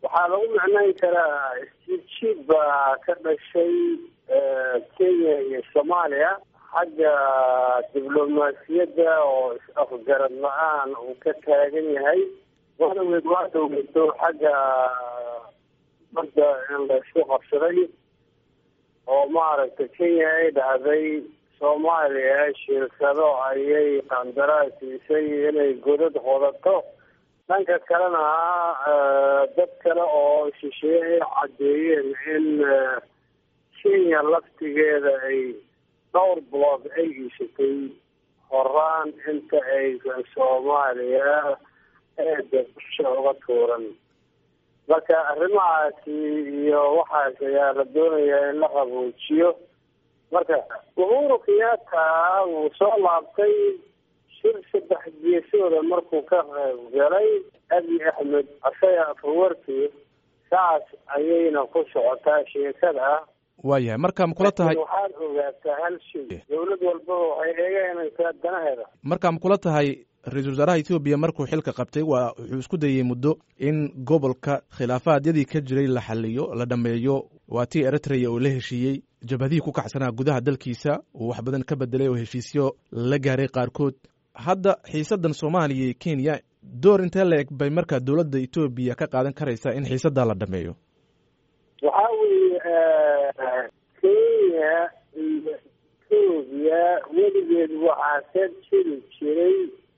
waxaa lagu macnayn karaa isjiidjiid baa ka dhashay kenya iyo soomaaliya xagga diblomaasiyadda oo is-afgarad la-aan uu ka taagan yahay wadaweed waa dhoweyso xagga badda in laysku qabsaday oo maaragtay kenya ay dhahday soomaaliya shirkado ayay qandaraas siisay inay godad qodato dhanka kalena dad kale oo shisheeye ay caddeeyeen in kenya laftigeeda ay dhowr bilood ay iishatay horaan inta aysan soomaaliya eeda busha uga tuuran marka arrimahaasi iyo waxaas ayaa la doonayaa in la qaboojiyo marka uhuru kenyatta wuu soo laabtay shir saddex geesooda markuu ka qayb galay abi axmed asaga afawarki saas ayayna ku socotaa sheekada waayahay marka ma kula tahay waxaad ogaataa hal shay dawlad walbaba waxay eeganaysaa danaheeda marka ma kula tahay ra-iisul wasaaraha ethoobiya markuu xilka qabtay waa wuxuu isku dayey muddo in gobolka khilaafaadyadii ka jiray la xaliyo la dhameeyo waa tii eritrea oo la heshiiyey jabhadihii ku kacsanaa gudaha dalkiisa uu wax badan ka bedelay oo heshiisyo la gaaray qaarkood hadda xiisadan soomaaliya iyo kenya door intee la eg bay markaa dowladda etoobiya ka qaadan karaysaa in xiisadaa la dhameeyo waxaa weeye kenya iyo etoobiya weligeed waxaa ka jiri jiray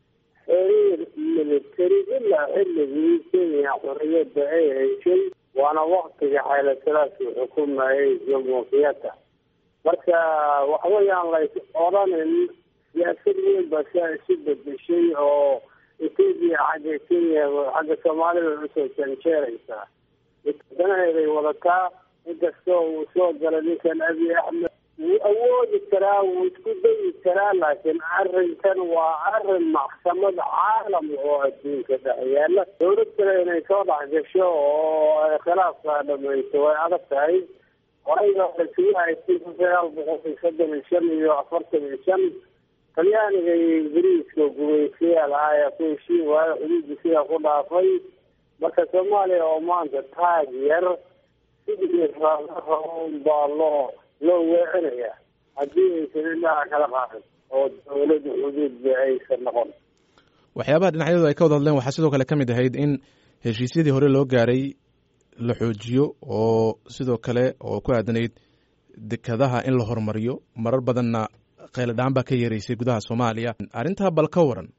xiriir military ilaa xilligii kenya xorriyadda ay heshay waana waktiga xaylasalaasi xukumayay jamhuuriyadda marka waxweyaan lays odhanin siyaasad weyn baa siaa isu bedeshay oo etoobiya xagga kenya xagga soomaalida usoo janjeeraysaa danaheeday wadataa inkastoo uu soo galay ninkan abi axmed wuu awoodi karaa wuu isku dayi karaa laakiin arrinkan waa arrin maxkamad caalam oo adduunka dhex yaala dawlad kale inay soo dhex gasho oo ay khilaafkaa dhamayso way adag tahay horayba isugu haystay kun sagaal boqol iyo soddon iyo shan iyo afartan iyo shan talyaaniga iyo ingiriiska gumaystayaal ah ayaa ku heshiin waayo xuduudda sidaa ku dhaafay marka soomaaliya oo maanta taag yar sidii raun baa loo loo weecinaya haddii aysan indhaha kala qaadin oo dawladda xuduudba aysan noqon waxyaabaha dhinacyadu ay ka wada hadleen waxaa sidoo kale ka mid ahayd in heshiisyadii hore loo gaaray la xoojiyo oo sidoo kale oo ku aadanayd dekadaha in la horumariyo marar badanna qayladhaan baa ka yeeraysay gudaha soomaaliya arrintaa bal ka waran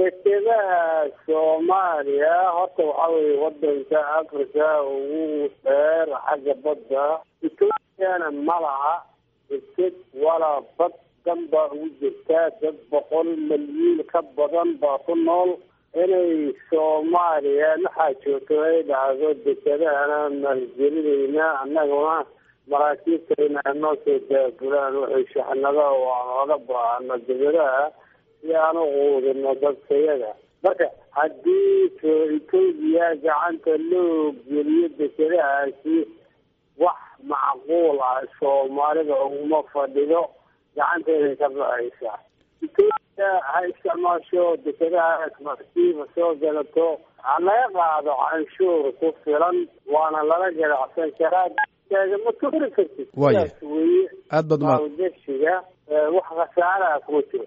dekadaha soomaaliya horta waxaa weeye wadanka africa ugu dheer xagga badda etoobiyana ma laha deked walaa bad dan baa ugu jirtaa dad boqol malyiin ka badan baa ku nool inay soomaaliya maxaa joogto ay dhacdo dekedahana maalgelinayna annaguna maraakiibtayna noo soo daabulaan waxay shaxnada oo aan oga baahano degadaha si aan u quudino dadkayaga marka haddii etoobiya gacanta loo geliyo dekadahaasi wax macquul ah soomaalida uguma fadhido gacanteeday ka baxaysaa etoobiya ha isticmaasho dekadahaas markiiba soo galato ha laga qaado canshuur ku filan waana lala ganacsan karaa ma tuuri kartid Waaya. sidaas weye aad baad umahad maalgashiga wax khasaaraha kuma jiro